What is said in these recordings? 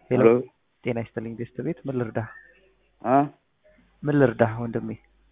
ሄሎ ሄሎ ጤና ይስጥልኝ ቤስት ቤት ምን ልርዳህ? አ ምን ልርዳህ ወንድሜ?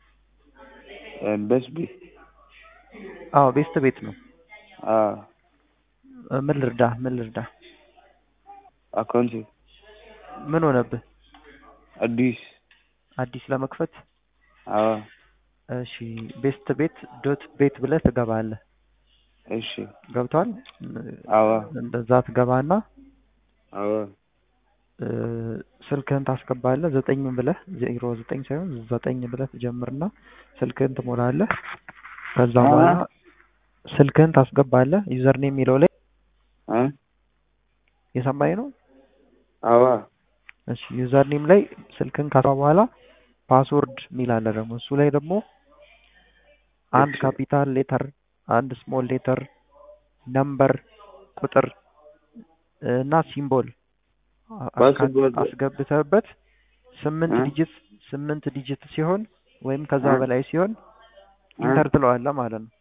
በስቢ አዎ ቤስት ቤት ነው። አ እ ምን ልርዳህ? ምን ልርዳህ? አካውንት ምን ሆነብህ? አዲስ አዲስ ለመክፈት አዎ እሺ ቤስት ቤት ዶት ቤት ብለህ ትገባለህ። እሺ ገብቷል? አዎ እንደዛ ትገባና አዎ እ ስልክህን ታስገባለህ ዘጠኝ ብለህ ዜሮ ዘጠኝ ሳይሆን ዘጠኝ ብለህ ትጀምርና ስልክህን ትሞላለህ። ከዛ አ? በኋላ ስልክህን ታስገባለህ ዩዘር ኔም የሚለው ላይ አ የሰማኝ ነው። አዎ እሺ ዩዘር ኔም ላይ ስልክህን ካስገባ በኋላ ፓስወርድ የሚል አለ ደግሞ እሱ ላይ ደግሞ አንድ እሺ ካፒታል ሌተር አንድ ስሞል ሌተር ነምበር ቁጥር እና ሲምቦል አ- አስካ- ፓስወርድ አስገብተህበት ስምንት እ? ዲጂት ስምንት ዲጂት ሲሆን ወይም ከዛ እ? በላይ ሲሆን እ? ኢንተር ትለዋለህ ማለት ነው።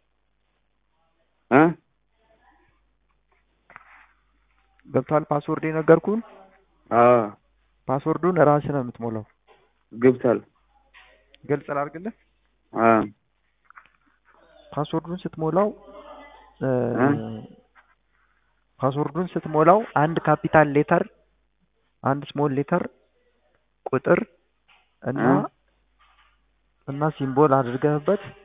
አ ገብቷል? ፓስወርድ የነገርኩህን አዎ ፓስወርዱን ራስህ ነው የምትሞላው። ገብቷል ግልጽ ላድርግልህ። አ ፓስወርዱን ስትሞላው እ፣ እ? ፓስወርዱን ስትሞላው አንድ ካፒታል ሌተር አንድ ስሞል ሌተር ቁጥር እና እ? እና ሲምቦል አድርገህበት